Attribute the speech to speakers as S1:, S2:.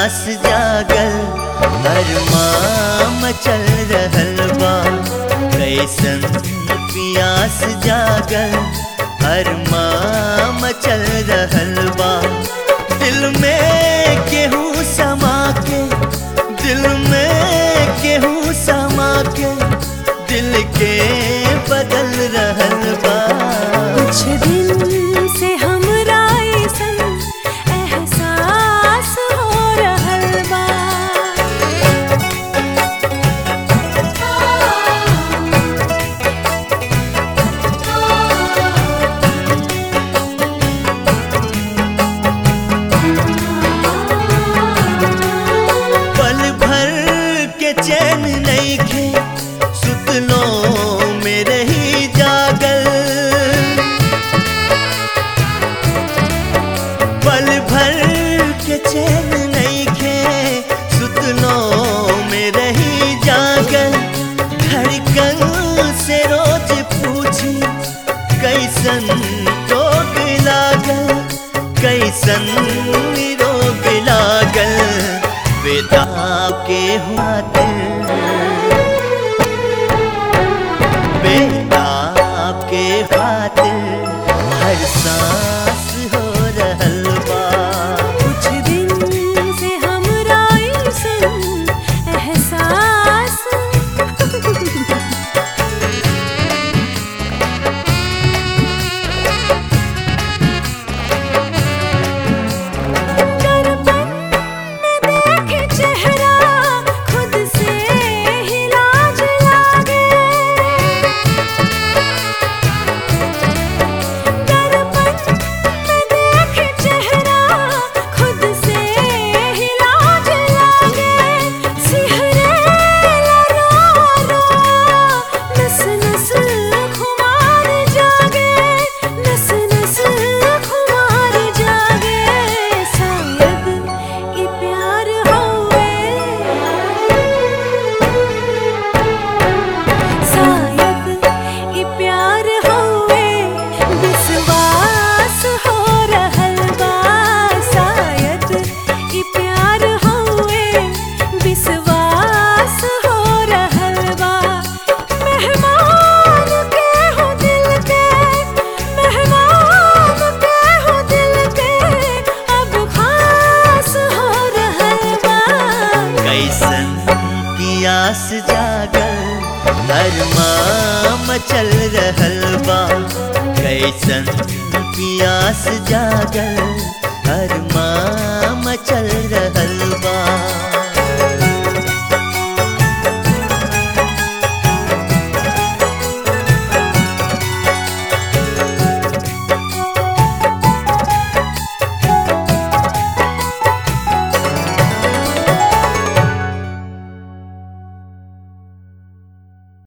S1: पियास जागल अरमाम चल रहल बा कैसन पियास जागल अरमाम चल रहल बा दिल में केहू समा के दिल में केहू समा के दिल के बदल रहल बा
S2: कुछ दिन से हमरा अइसन एहसास हो रहल बा
S1: पल भर के चैन नहीं खे सुतलो मेरे ही जागल पल भर के चैन नहीं खे सुतलो मेरे ही जागल धड़कन से रोज पूछी कैसन रोग लागल कैसन रोग लागल बेदा के हुआ दिल बेदा के खातिर हर सांस हो रहल बा
S2: कुछ दिन से हमरा अइसन एहसास दर्पण में देखे चेहरा खुद से ही लाज लागे दर्पण में देखे चेहरा खुद से ही लाज लागे सिहरे रो रो नस नस खुमार जागे नस नस खुमार जागे शायद ई प्यार होवे शायद ई प्यार होवे विश्वास हो रहल बा शायद ई प्यार होवे विश्वास हो रहल बा मेहमान के हो दिल के मेहमान के हो दिल के अब खास हो रहल बा
S1: कैसन पियास जागल अरमाम चल रहल बा कैसन पियास जागल अरमाम चल रहल